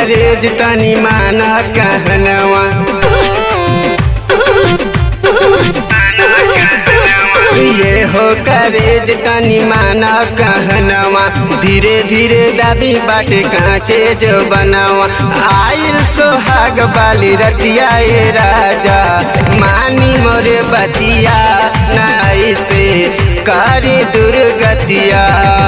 करेज तनी माना कहनवा ये हो करेज तनी माना कहनवा धीरे धीरे दाबी बाटे कांचे जो बनावा आइल सोहाग बाली रतिया ए राजा मानी मोरे बतिया नाई से कारी दुर्गतिया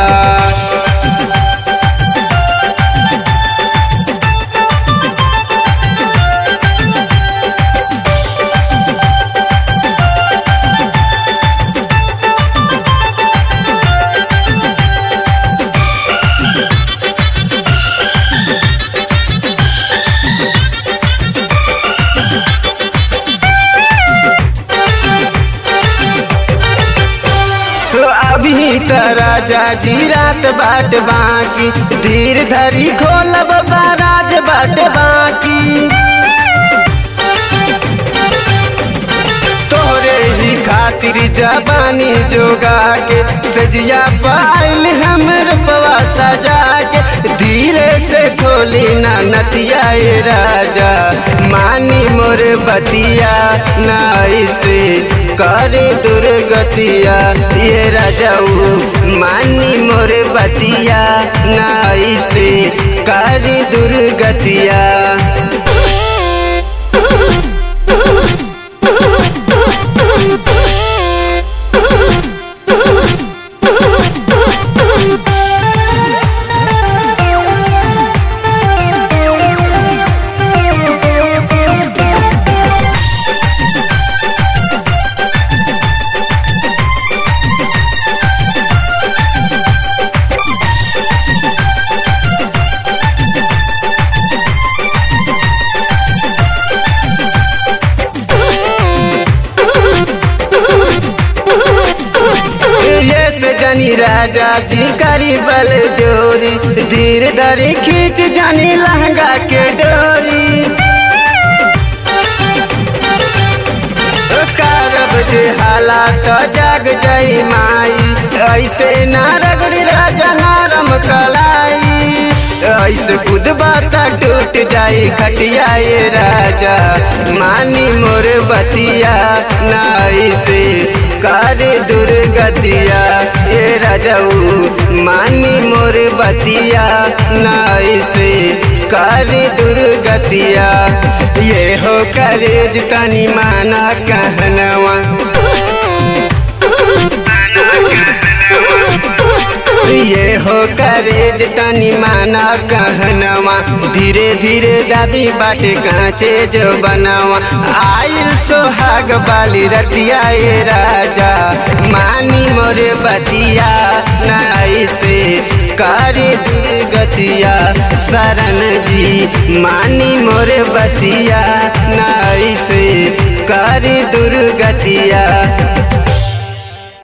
अभी त राजा जी रात बाट बाकी धीर धरी खोलब बाराज बाट बाकी तोरे ही खातिर जबानी जोगा के सजिया पाइल हमर पवा सजा के धीरे से खोली ना नतिया ए राजा मानी मोर बतिया नाई से करे दुर्गतिया ये राजाऊ मानी मोर बतिया नाई से करे दुर्गतिया ये से जानी राजा जी करी बल जोरी धीर धरी खींच जानी लहंगा के डोरी कारब जे हालात जाग जाई माई ऐसे ना रगड़ी राजा नारम कलाई ऐसे खुद बात टूट जाई खटिया ये राजा मानी मोर बतिया ना ऐसे करे दुर्गतिया ये राजाऊ मानी मोर बतिया ना ऐसे करे दुर्गतिया ये हो करेज तनी माना कहनवा ये हो करेज तनी माना कहनवा धीरे धीरे दाबी बाटे कांचे जो बनावा आइल सोहाग बाली रतिया ए राजा मानी मोरे बतिया नाई से करे दुर्गतिया शरण जी मानी मोरे बतिया नाई से करे दुर्गतिया